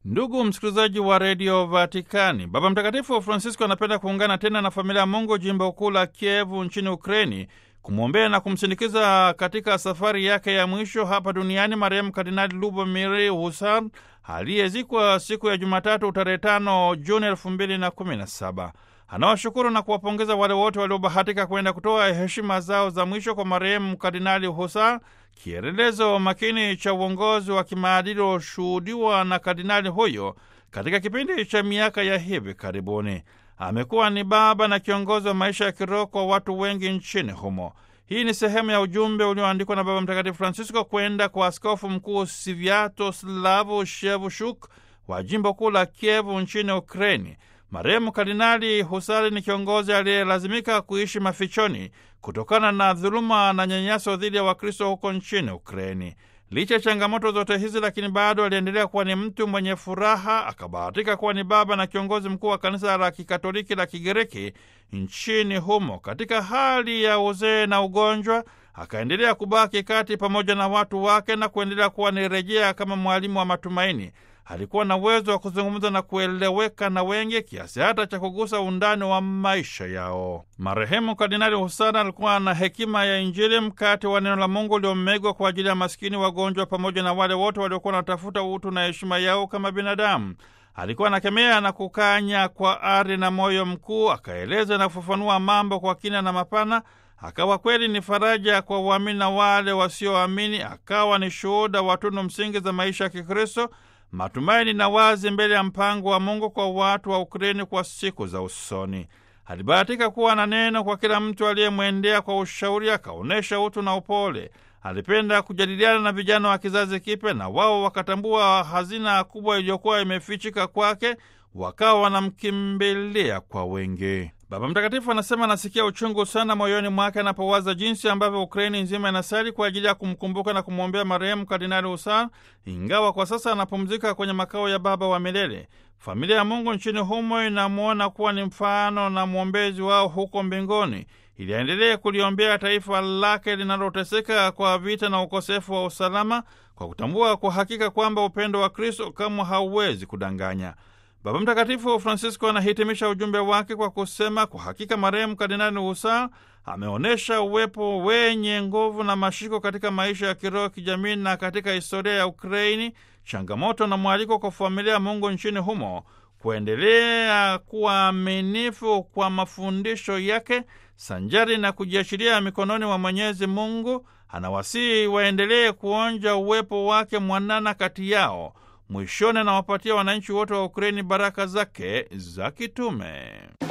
Ndugu msikilizaji wa redio Vatikani, Baba Mtakatifu Francisco anapenda kuungana tena na familia ya Mungu jimbo kuu la Kievu nchini Ukraini kumwombea na kumsindikiza katika safari yake ya mwisho hapa duniani marehemu Kardinali Lubomir Husar aliyezikwa siku ya Jumatatu tarehe tano Juni elfu mbili na kumi na saba. Anawashukuru na kuwapongeza wale wote waliobahatika kwenda kutoa heshima zao za mwisho kwa marehemu Kardinali Husar, kielelezo makini cha uongozi wa kimaadili ulioshuhudiwa na kardinali huyo katika kipindi cha miaka ya hivi karibuni. Amekuwa ni baba na kiongozi wa maisha ya kiroho kwa watu wengi nchini humo. Hii ni sehemu ya ujumbe ulioandikwa na Baba Mtakatifu Francisco kwenda kwa askofu mkuu Sviatoslavu Shevushuk wa jimbo kuu la Kievu nchini Ukraini. Marehemu Kardinali Husari ni kiongozi aliyelazimika kuishi mafichoni kutokana na dhuluma na nyanyaso dhidi ya Wakristo huko nchini Ukraini. Licha ya changamoto zote hizi, lakini bado aliendelea kuwa ni mtu mwenye furaha. Akabahatika kuwa ni baba na kiongozi mkuu wa kanisa la Kikatoliki la Kigiriki nchini humo. Katika hali ya uzee na ugonjwa, akaendelea kubaki kati pamoja na watu wake na kuendelea kuwa ni rejea kama mwalimu wa matumaini. Alikuwa na uwezo wa kuzungumza na kueleweka na wengi kiasi hata cha kugusa undani wa maisha yao. Marehemu Kardinali Husana alikuwa na hekima ya Injili, mkate wa neno la Mungu uliomegwa kwa ajili ya maskini, wagonjwa, pamoja na wale wote waliokuwa wanatafuta utu na heshima yao kama binadamu. Alikuwa anakemea na kukanya kwa ari na moyo mkuu, akaeleza na kufafanua mambo kwa kina na mapana. Akawa kweli ni faraja kwa waamini na wale wasioamini. Akawa ni shuhuda wa tunu msingi za maisha ya Kikristo, matumaini na wazi mbele ya mpango wa Mungu kwa watu wa Ukraini kwa siku za usoni. Alibahatika kuwa na neno kwa kila mtu aliyemwendea kwa ushauri, akaonyesha utu na upole. Alipenda kujadiliana na vijana wa kizazi kipya, na wao wakatambua hazina kubwa iliyokuwa imefichika kwake, wakawa wanamkimbilia kwa wengi. Baba Mtakatifu anasema anasikia uchungu sana moyoni mwake anapowaza jinsi ambavyo Ukraini nzima inasali kwa ajili ya kumkumbuka na kumwombea marehemu Kardinali Husar, ingawa kwa sasa anapumzika kwenye makao ya Baba wa milele. Familia ya Mungu nchini humo inamwona kuwa ni mfano na mwombezi wao huko mbinguni, ili aendelee kuliombea taifa lake linaloteseka kwa vita na ukosefu wa usalama, kwa kutambua kwa hakika kwamba upendo wa Kristo kamwe hauwezi kudanganya. Baba Mtakatifu Francisco anahitimisha ujumbe wake kwa kusema, kwa hakika marehemu Kardinali Husar ameonyesha uwepo wenye nguvu na mashiko katika maisha ya kiroho, kijamii na katika historia ya Ukraini, changamoto na mwaliko kwa familia ya Mungu nchini humo kuendelea kuwa aminifu kwa mafundisho yake sanjari na kujiachilia mikononi mwa Mwenyezi Mungu. Anawasihi waendelee kuonja uwepo wake mwanana kati yao. Mwishoni anawapatia wananchi wote wa Ukraini baraka zake za kitume.